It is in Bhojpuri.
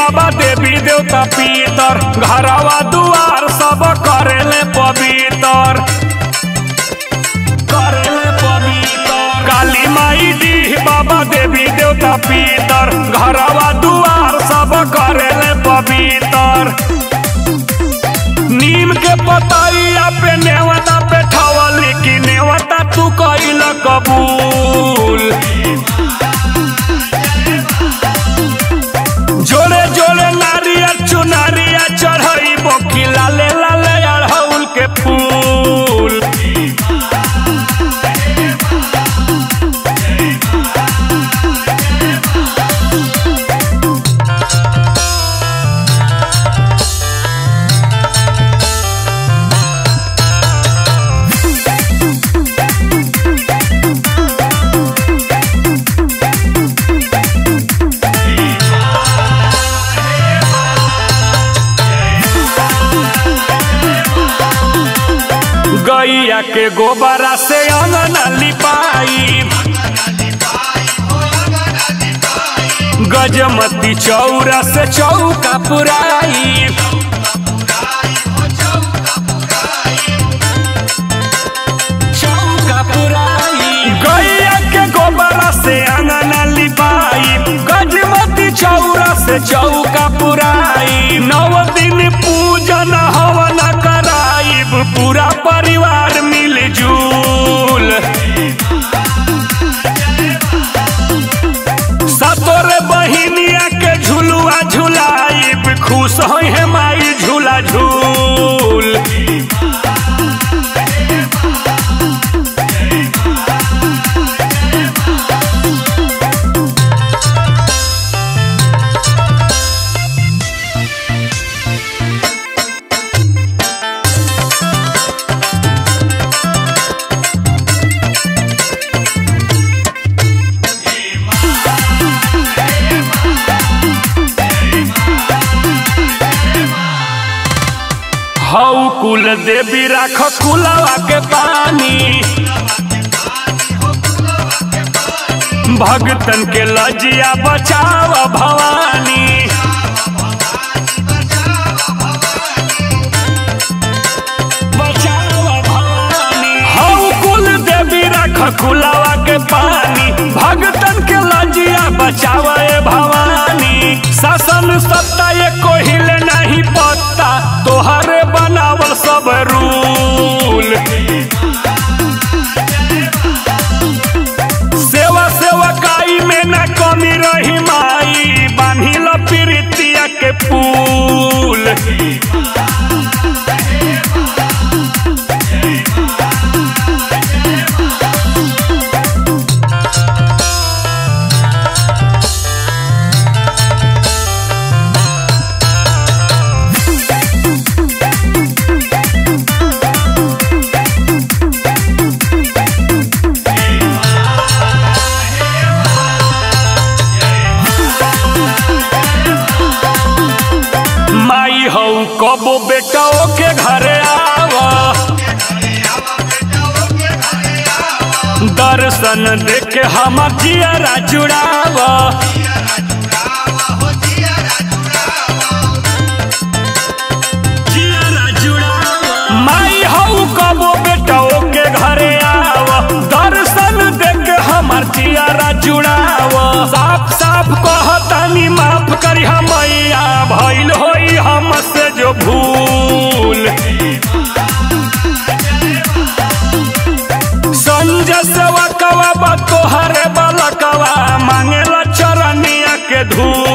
बाबा देवी देवता पीतर घरवा दुआर सब करेले पवित्र करेले पवित्र काली माई दी बाबा देवी देवता पीतर घरवा दुआर सब करेले पवित्र नीम के पतैया पे नेवता पे ठवली की नेवता तू कइल कबूल जोड़े जोड़े नारिया चुनारिया चढ़ई बोकी लाले लाले अड़हुल के फूल गैया के गोबरा से अंगना लिपाई गजमती चौरा से चौका पुराई चौका पुराई गैया के गोबरा से अंगना लिपाई गजमती चौरा से चौका पुराई नव दिन पूजन हवन कराइब पूरा परिवार मिलजुल सतोरे बहिनिया के झुलुआ झुलाइब खुश होई है माई झूला झूल हऊ कुल देवी राख कुलवा के पानी भगतन के लजिया बचाव भवानी बचाव भवानी हऊ कुल देवी राख कुलवा के पानी भगतन के लजिया बचाव भवानी शासन सत्ता ये कोहिले नहीं पत्ता तोहरे बनावल सब रूल सेवा सेवकाई में न कमी रही माई बान्हिल प्रीतिया के फूल माई हऊ कबो बेटा के घरे आवा दर्शन देखे हमर जियरा जुड़ावा जियरा जुड़ावा माई हऊ कबो बेटा के घरे आवा दर्शन देखे हमर जियरा जुड़ावा साफ साफ कहतानी माफ करी मैया भइल होई हमसे जो भूल संजय सेवकवा बा तोहरे बलकवा मांगेला चरनिया के धूल